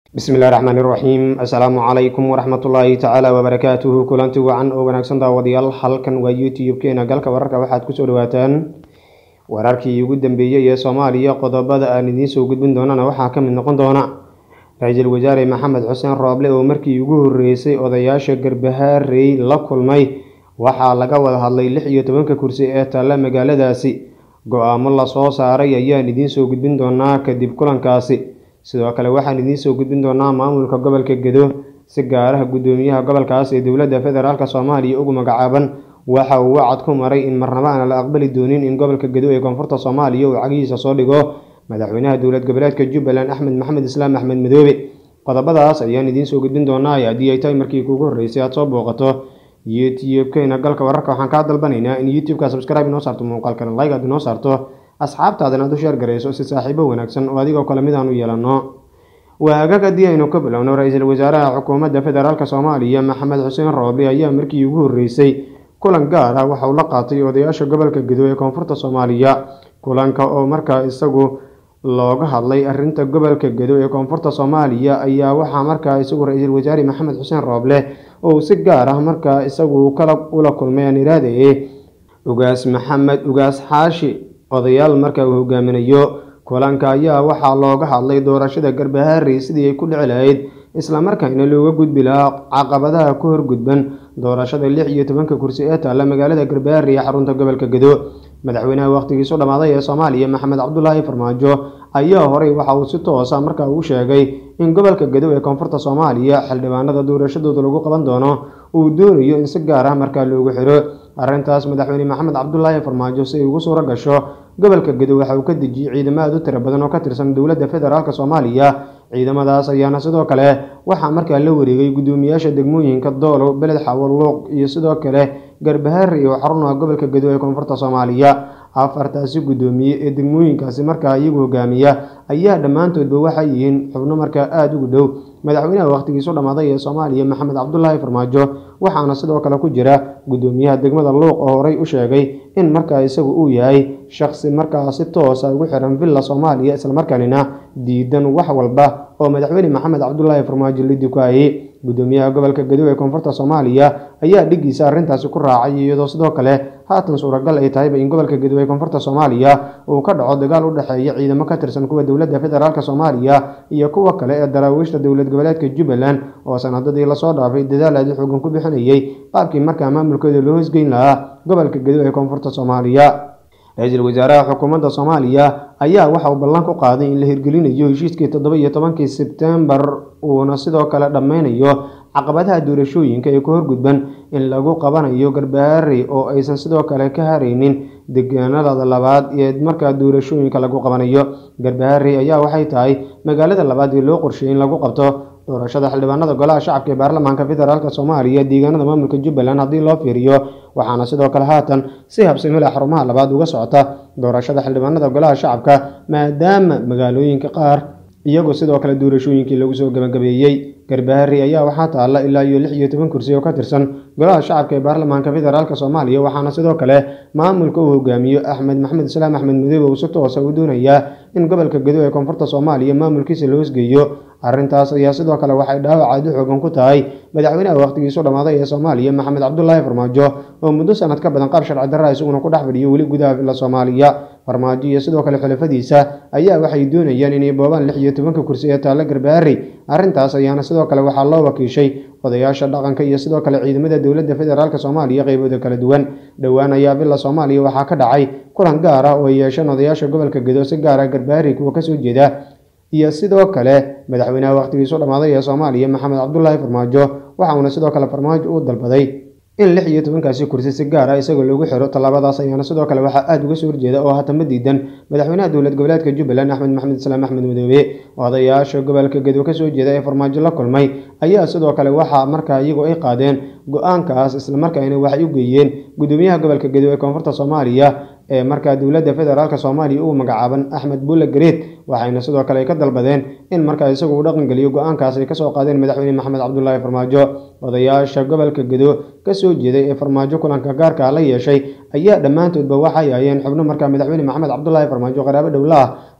bismillahi raxmaani raxiim assalaamu calaykum waraxmatullaahi tacaala wabarakaatuhu kulanti wacan oo wanaagsan daawadayaal halkan waa youtube-keena galka wararka waxaad kusoo dhawaataan wararkii ugu dambeeyey ee soomaaliya qodobada aan idiin soo gudbin doonana waxaa ka mid noqon doona ra-iisul wasaare maxamed xuseen rooble oo markii ugu horreysay odayaasha garbahaarey la kulmay waxaa laga wada hadlay lix iyo tobanka kursi ee taalla magaaladaasi go-aamo lasoo saaray ayaan idiin soo gudbin doonaa kadib kulankaasi sidoo kale waxaan idiin soo gudbin doonaa maamulka gobolka gedo si gaaraha guddoomiyaha gobolkaas ee dowladda federaalk soomaaliya ugu magacaaban waxa uu wacad ku maray in marnaba aan la aqbali doonin in gobolka gedo ee koonfurta soomaaliya uu cagihiisa soo dhigo madaxweynaha dowlad goboleedka jubbaland axmed maxamed islaam axmed madoobe qodobadaas ayaan idiin soo gudbin doonaa haddii ay tahay markii kuugu horreysay aad soo booqato youtube-keena galka wararka waxaan kaa dalbanaynaa in youtube-ka subscribe inoo saarto muuqaalkan like aad inoo saarto asxaabtaadana aad u sheer garayso si saaxiibo wanaagsan oo adigoo kale mid aan u yeelanno waagaag haddii aynu ka bilowno ra-iisul wasaaraha xukuumadda federaalk soomaaliya maxamed xuseen rooble ayaa markii ugu horreysay kulan gaar ah waxa uu la qaatay odayaasha gobolka gedo ee koonfurta soomaaliya kulanka oo markaa isagu looga hadlay arrinta gobolka gedo ee koonfurta soomaaliya ayaa waxaa markaa isagu ra-iisul wasaare maxamed xuseen rooble oo si gaar ah markaa isagu kala ula kulmay aan iraadaye ugaas maxamed ugaas xaashi odayaal marka uu hogaaminayo kulanka ayaa waxaa looga hadlay doorashada garbahaarey sidii ay ku dhici lahayd islamarkaana looga gudbi lahaa caqabadaha ku horgudban doorashada lix iyo tobanka kursi ee taalla magaalada garbahaarey ee xarunta gobolka gedo madaxweynaha wakhtigiisu dhammaaday ee soomaaliya maxamed cabdulaahi farmaajo ayaa horey waxa uu si toosa markaa uu sheegay in gobolka gedo ee koonfurta soomaaliya xildhibaanada doorashadooda lagu qaban doono uu doonayo in si gaar ah markaa loogu xiro arrintaas madaxweyne maxamed cabdulaahi farmaajo si ay ugu suuro gasho gobolka gedo waxa uu ka dejiyey ciidamo aad u tiro badan oo ka tirsan dowladda federaalk soomaaliya ciidamadaas ayaana sidoo kale waxaa markaa la wareegay guddoomiyaasha degmooyinka doolow beled xawoluuq iyo sidoo kale garbahaari oo xarunaha gobolka gedo ee koonfurta soomaaliya afartaasi guddoomiye ee degmooyinkaasi markaa iyagu hogaamiya ayaa dhammaantoodba waxay yihiin xubno markaa aada ugu dhow madaxweynaha wakhtigiisu dhammaaday ee soomaaliya maxamed cabdulaahi farmaajo waxaana sidoo kale ku jira guddoomiyaha degmada luuq oo horey u sheegay in markaa isagu uu yahay shaqsi markaa si toosa ugu xiran villa soomaaliya islamarkaanina diidan wax walba oo madaxweyne maxamed cabdulaahi farmaajo la dukaayey guddoomiyaha gobolka gedo ee koonfurta soomaaliya ayaa dhigiisa arrintaasi ku raacay iyadoo sidoo kale haatan suuragal ay tahayba in gobolka gedo ee koonfurta soomaaliya uu ka dhaco dagaal u dhexeeya ciidamo ka tirsan kuwa dowladda federaalk soomaaliya iyo kuwa kale ee daraawiishta dowlad goboleedka jubbaland oo sanadadii lasoo dhaafay dadaal aadi xoogan ku bixinayay qaabkii markaa maamulkooda loo hosgeyn lahaa gobolka gedo ee koonfurta soomaaliya ra-iisul wasaaraha xukuumadda soomaaliya ayaa waxa uu ballan ku qaaday in la hirgelinayo heshiiskii toddoba iyo tobankii sebtembar uuna sidoo kale dhammeynayo caqabadaha doorashooyinka ee ku horgudban in lagu qabanayo garbahaarey oo aysan sidoo kale ka haraynin deegaanada labaad ee markaa doorashooyinka lagu qabanayo garbahaarey ayaa waxay tahay magaalada labaad ee loo qorsheeyay in lagu qabto doorashada xildhibaanada golaha shacabka ee baarlamaanka federaalk soomaaliya deegaanada maamulka jubbaland haddii loo fiiriyo waxaana sidoo kale haatan si habsamila xarumaha labaad uga socota doorashada xildhibaanada golaha shacabka maadaama magaalooyinka qaar iyagoo sidoo kale doorashooyinkii lagu soo gabagabeeyey garbahaari ayaa waxaa taalla ilaa iyo lix iyo toban kursi oo ka tirsan golaha shacabka ee baarlamaanka federaalk soomaaliya waxaana sidoo kale maamulka uu hogaamiyo axmed maxamed islaam axmed madoobe uu si toosa u doonayaa in gobolka gedo ee koonfurta soomaaliya maamulkiisa loo hosgeeyo arrintaas ayaa sidoo kale waxay dhaawac aad u xoogan ku tahay madaxweynaha wakhtigiisu dhammaaday ee soomaaliya maxamed cabdulaahi farmaajo oo muddo sanad ka badan qaab sharci darra isaguna ku dhex fadhiyo weli gudaha villa soomaaliya farmaajo iyo sidoo kale xulafadiisa ayaa waxay doonayaan inay boobaan lix iyo tobanka kursi ee taalla garbahaari arrintaas ayaana sidoo kale waxaa loo wakiishay odayaasha dhaqanka iyo sidoo kale ciidamada dowladda federaalk soomaaliya qeybooda kala duwan dhowaan ayaa villa soomaaliya waxaa ka dhacay kulan gaar ah oo ay yeesheen odayaasha gobolka gedo si gaar ah garbahaari kuwa kasoo jeeda iyo sidoo kale madaxweynaha wakhtigiisu dhammaaday ee soomaaliya maxamed cabdulaahi farmaajo waxauna sidoo kale farmaajo uu dalbaday in lix iyo tobankaasi kursi si gaar ah isagoo loogu xiro tallaabadaas ayaana sidoo kale waxaa aada uga soo horjeeda oo hatama diidan madaxweynaha dowlad goboleedka jubbaland axmed maxamed islaam axmed madoobe odayaasha gobolka gedo kasoo jeeda ee farmaajo la kulmay ayaa sidoo kale waxaa markaa iyagu ay qaadeen go-aankaas islamarkaana waxay u geeyeen guddoomiyaha gobolka gedo ee koonfurta soomaaliya ee markaa dowladda federaalk soomaaliya uu magacaaban axmed bulle gareed waxayna sidoo kale ka dalbadeen in markaa isagu uu dhaqangeliyo go-aankaas ay kasoo qaadeen madaxweyne maxamed cabdulaahi farmaajo odayaasha gobolka gedo kasoo jeeday ee farmaajo kulanka gaarka la yeeshay ayaa dhammaantoodba waxay hayeen xubno markaa madaxweyne maxamed cabdulaahi farmaajo qaraabo dhowla ah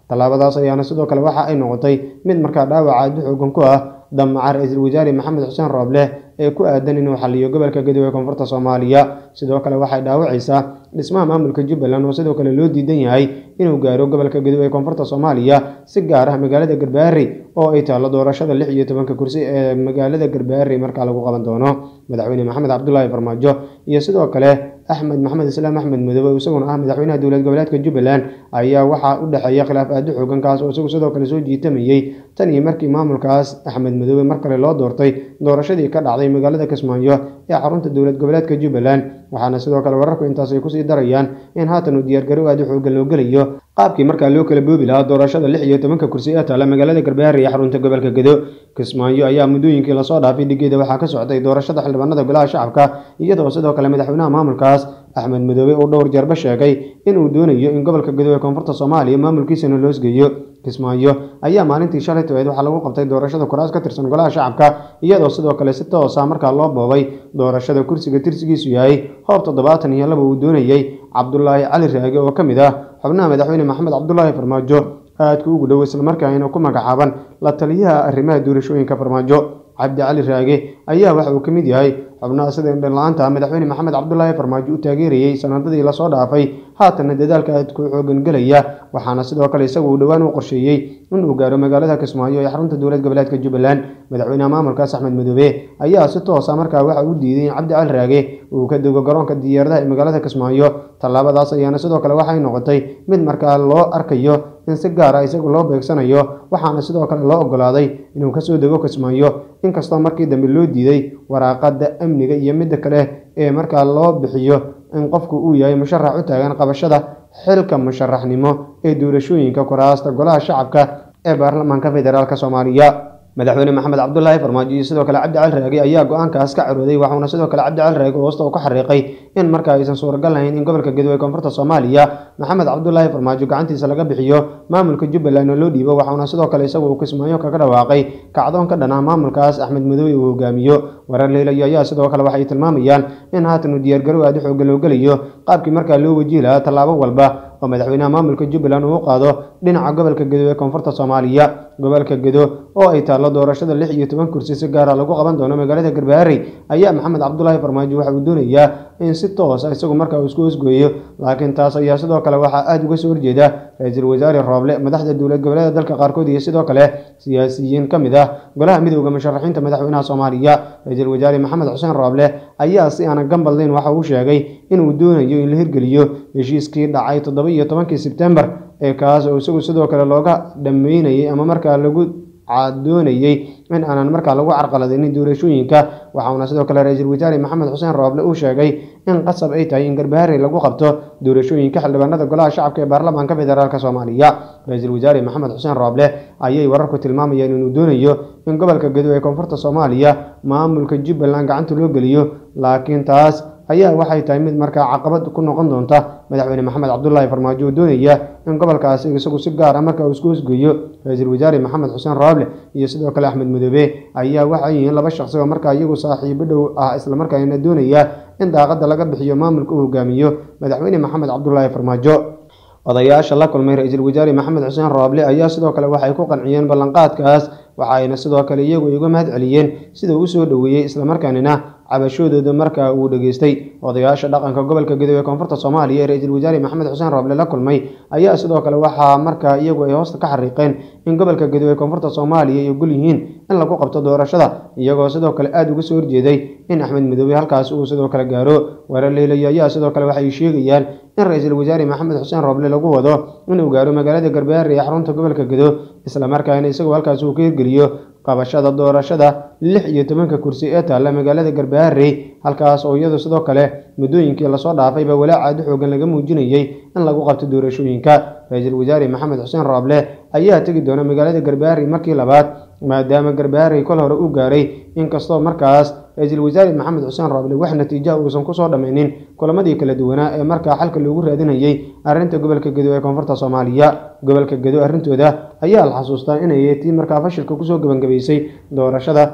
tallaabadaas ayaana sidoo kale waxa ay noqotay mid markaa dhaawaca aad u xoogan ku ah damaca ra-iisul wasaare maxamed xuseen rooble ee ku aadan inuu xaliyo gobolka gadow ee koonfurta soomaaliya sidoo kale waxay dhaawacaysaa dhismaha maamulka jubbaland oo sidoo kale loo diidan yahay inuu gaaro gobolka gadow ee koonfurta soomaaliya si gaar ah magaalada garbaari oo ay taallo doorashada lix iyo tobanka kursi ee magaalada garbaari markaa lagu qaban doono madaxweyne maxamed cabdulaahi farmaajo iyo sidoo kale axmed maxamed islaam axmed madoobe isaguna ah madaxweynaha dowlad goboleedka jubbaland ayaa waxaa u dhexeeya khilaaf aada u xoogan kaas oo isagu sidoo kale soo jiitamayey tan iyo markii maamulkaas axmed madoobe mar kale loo doortay doorashadii ka dhacday magaalada kismaayo ee xarunta dowlad goboleedka jubbaland waxaana sidoo kale wararku intaas ay kusii darayaan in haatan uu diyaargarow aada u xoogan loo gelayo qaabkii markaa loo kala boobi lahaa doorashada lix iyo tobanka kursi ee taala magaalada garbaari ee xarunta gobolka gedo kismaayo ayaa muddooyinkii lasoo dhaafay dhigeeda waxaa ka socday doorashada xildhibaanada golaha shacabka iyadoo sidoo kale madaxweynaha maamulkaas axmed madoobe uu dhowr jeerba sheegay inuu doonayo in gobolka gedo ee koonfurta soomaaliya maamulkiisana loosgeeyo kismaayo ayaa maalintii shalay tobeed waxaa lagu qabtay doorashada kuraas ka tirsan golaha shacabka iyadoo sidoo kale si toosa markaa loo boobay doorashada kursiga tirsigiisu yahay hoob toddobaatan iyo laba uu doonayey cabdulaahi cali raage oo ka mid ah xubnaha madaxweyne maxamed cabdulaahi farmaajo aadka ugu dhow islamarkaana ku magacaaban la taliyaha arrimaha doorashooyinka farmaajo cabdi cali raage ayaa waxa uu ka mid yahay xubnaha sida indhanla-aanta madaxweyne maxamed cabdulaahi farmaajo u taageerayey sanadadii lasoo dhaafay haatanna dadaalka aadku xoogan gelaya waxaana sidoo kale isagu uu dhowaan u qorsheeyey inuu gaaro magaalada kismaayo ee xarunta dowlad goboleedka jubbaland madaxweynaha maamulkaas axmed madoobe ayaa si toosa markaa waxa uu diiday in cabdi cali raage uu ka dego garoonka diyaaradaha ee magaalada kismaayo tallaabadaas ayaana sidoo kale waxay noqotay mid markaa loo arkayo in si gaar ah isagu loo beegsanayo waxaana sidoo kale loo ogolaaday inuu kasoo dego kismaayo inkastoo markii dambe loo diiday waraaqada amniga iyo midda kale ee markaa loo bixiyo in qofku uu yahay musharax u taagan qabashada xilka musharaxnimo ee doorashooyinka kuraasta golaha shacabka ee baarlamaanka federaalk soomaaliya madaxweyne maxamed cabdulaahi farmaajo iyo sidoo kale cabdi cali raage ayaa go-aankaas ka carooday waxauna sidoo kale cabdi cali raage hoosta uu ka xariiqay in markaa aysan suuragal lahayn in gobolka gadowe koonfurta soomaaliya maxamed cabdulaahi farmaajo gacantiisa laga bixiyo maamulka jubbaland oo loo dhiibo waxauna sidoo kale isagu uu kismaayo kaga dhawaaqay kacdoon ka dhan ah maamulkaas axmed madoobe uu hogaamiyo warar leelayo ayaa sidoo kale waxay tilmaamayaan in haatan uu diyaargarow aada u xoogan loo gelayo qaabkii markaa loo wajihi lahaa tallaabo walba oo madaxweynaha maamulka jubbaland uu u qaado dhinaca gobolka gedo ee koonfurta soomaaliya gobolka gedo oo ay taallo doorashada lix iyo toban kursi si gaara lagu qaban doono magaalada garbaari ayaa maxamed cabdulaahi farmaajo waxa uu doonayaa in si toos ah isagu markaa uu isku hosgooyo laakiin taas ayaa sidoo kale waxaa aada uga soo horjeeda ra-iisul wasaare rooble madaxda dowlad goboleeda dalka qaarkood iyo sidoo kale siyaasiyiin ka mid ah golaha midooda musharaxiinta madaxweynaha soomaaliya ra-iisul wasaare maxamed xuseen rooble ayaa si aanan gambadlayn waxa uu sheegay inuu doonayo in la hirgeliyo heshiiskii dhacay toddoba iyo tobankii sebtembar ee kaas oo isagu sidoo kale looga dhameynayay ama markaa lagu doonayey in aanan markaa lagu carqaladaynin doorashooyinka waxauna sidoo kale ra-iisul wasaare maxamed xuseen rooble uu sheegay in qasab ay tahay in garbaharey lagu qabto doorashooyinka xildhibaanada golaha shacabka ee baarlamaanka federaalk soomaaliya ra-iisul wasaare maxamed xuseen rooble ayay wararku tilmaamayaan inuu doonayo in gobolka gedo ee koonfurta soomaaliya maamulka jubbaland gacanta loo geliyo laakiin taas ayaa waxay tahay mid markaa caqabad ku noqon doonta madaxweyne maxamed cabdulaahi farmaajo oo doonaya in gobolkaasi isagu si gaar ah marka uu isku hosgeeyo ra-iisul wasaare maxamed xuseen rooble iyo sidoo kale axmed madoobe ayaa waxay yihiin laba shaqsi oo markaa iyagu saaxiibo dhow ah islamarkaana doonaya in daaqada laga bixiyo maamulka uu hogaamiyo madaxweyne maxamed cabdulaahi farmaajo odayaasha la kulmay ra-iisul wasaare maxamed xuseen rooble ayaa sidoo kale waxay ku qanciyeen ballanqaadkaas waxayna sidoo kale iyagu iga mahad celiyeen sida uu usoo dhoweeyey islamarkaanina cabashadooda markaa uu dhageystay odayaasha dhaqanka gobolka gedo ee koonfurta soomaaliya ee ra-iisul wasaare maxamed xuseen rooble la kulmay ayaa sidoo kale waxaa markaa iyagu ay hoosta ka xariiqeen in gobolka gedo ee koonfurta soomaaliya ay ogol yihiin in lagu qabto doorashada iyagoo sidoo kale aada uga soo horjeeday in axmed madoobe halkaas uu sidoo kale gaaro warar leelayo ayaa sidoo kale waxay sheegayaan in ra-iisul wasaare maxamed xuseen rooble lagu wado inuu gaaro magaalada garbaare ee xarunta gobolka gedo islamarkaana isagoo halkaas uu ka hirgeliyo qabashada doorashada lix iyo tobanka kursi ee taalla magaalada garbaharey halkaas oo iyadu sidoo kale muddooyinkii lasoo dhaafayba walaac aada u xoogan laga muujinayey in lagu qabto doorashooyinka ra-iisul wasaare maxamed xuseen rooble ayaa tegi doona magaalada garbaharey markii labaad maadaama garbaharey kol hore uu gaaray inkastoo markaas ra-iisul wasaare maxamed xuseen rooble wax natiijaha uusan kusoo dhammaynin kulamadii kala duwanaa ee markaa xalka loogu raadinayey arrinta gobolka gedo ee koonfurta soomaaliya gobolka gedo arrintooda ayaa la xasuustaa inay tii markaa fashilka kusoo gebangabaysay doorashada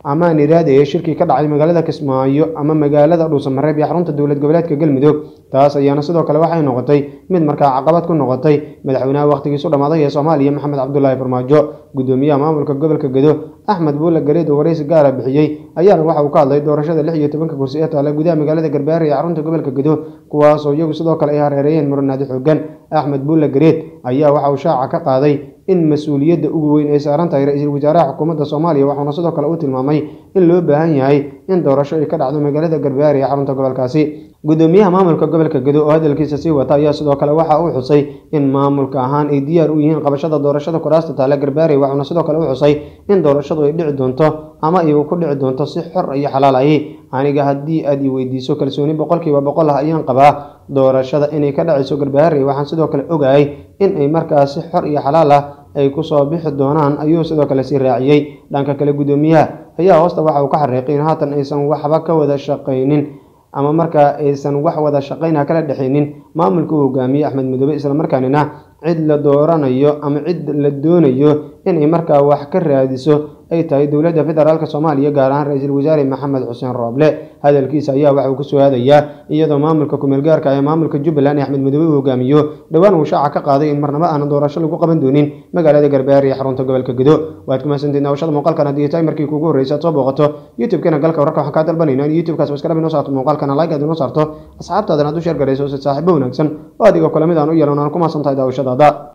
ama niraada ee shirkii ka dhacay magaalada kismaayo ama magaalada dhuusamareeb iyo xarunta dowlad goboleedka galmudug taas ayaana sidoo kale waxay noqotay mid markaa caqabad ku noqotay madaxweynaha wakhtigiisu dhammaaday ee soomaaliya maxamed cabdulaahi farmaajo gudoomiyaha maamulka gobolka gedo axmed buulle gareed oo waraysi gaara bixiyey ayaana waxa uu ka hadlay doorashada lix iyo tobanka kursi ee taala gudaha magaalada garbaare ee xarunta gobolka gedo kuwaasoo iyagu sidoo kale ay hareereeyeen muranaadi xoogan axmed buulle gareed ayaa waxa uu shaaca ka qaaday in mas-uuliyadda ugu weyn ay saaran tahay ra-iisul wasaaraha xukuumadda soomaaliya waxauna sidoo kale u tilmaamay in loo baahan yahay in doorasho ay ka dhacdo magaalada garbaare ee xarunta gobolkaasi gudoomiyaha maamulka gobolka gedo oo hadalkiisa sii wata ayaa sidoo kale waxa uu xusay in maamulka ahaan ay diyaar u yihiin qabashada doorashada kuraasta taale garbaare waxauna sidoo kale u xusay in doorashadu ay dhici doonto ama iyagu ku dhici doonto si xor iyo xalaal ahi aniga haddii aad i weydiiso kalsooni boqolkiiba boqol ah ayaan qabaa doorashada inay ka dhacayso garbaare waxaan sidoo kale ogahay in ay markaas si xor iyo xalaal ah ay kusoo bixi doonaan ayuu sidoo kale sii raaciyey dhanka kale gudoomiyaha ayaa hoosta waxa uu ka xariiqay in haatan aysan waxba ka wada shaqaynin ama markaa aysan wax wada shaqaynha kala dhexaynin maamulka uu hogaamiyey axmed midoobe islamarkaanina cid la dooranayo ama cid la doonayo inay markaa wax ka raadiso ay tahay dowladda federaalk soomaaliya gaar ahaan ra-iisul wasaare maxamed xuseen rooble hadalkiisa ayaa waxa uu kusoo aadayaa iyadoo maamulka kumeel gaarka ee maamulka jubbaland ee axmed midoobe uu hogaamiyo dhowaan uu shaaca ka qaaday in marnabo aanan doorasho lagu qaban doonin magaalada garbaare ee xarunta gobolka gedo waad ku mahadsantied naawashada muuqaalkan haddii tahay markii kuugu horreysa aad soo booqato youtube-keena galka wararka waxaan kaa dalbanaynaa in youtube-kaas waskalabi noo saarto muuqaalkana like aad inoo saarto asxaabtaadan aad u sheer garayso si saaxiibo wanaagsan oo adigoo kale mid aan u yeelan aan ku mahadsan tahay daawashadaada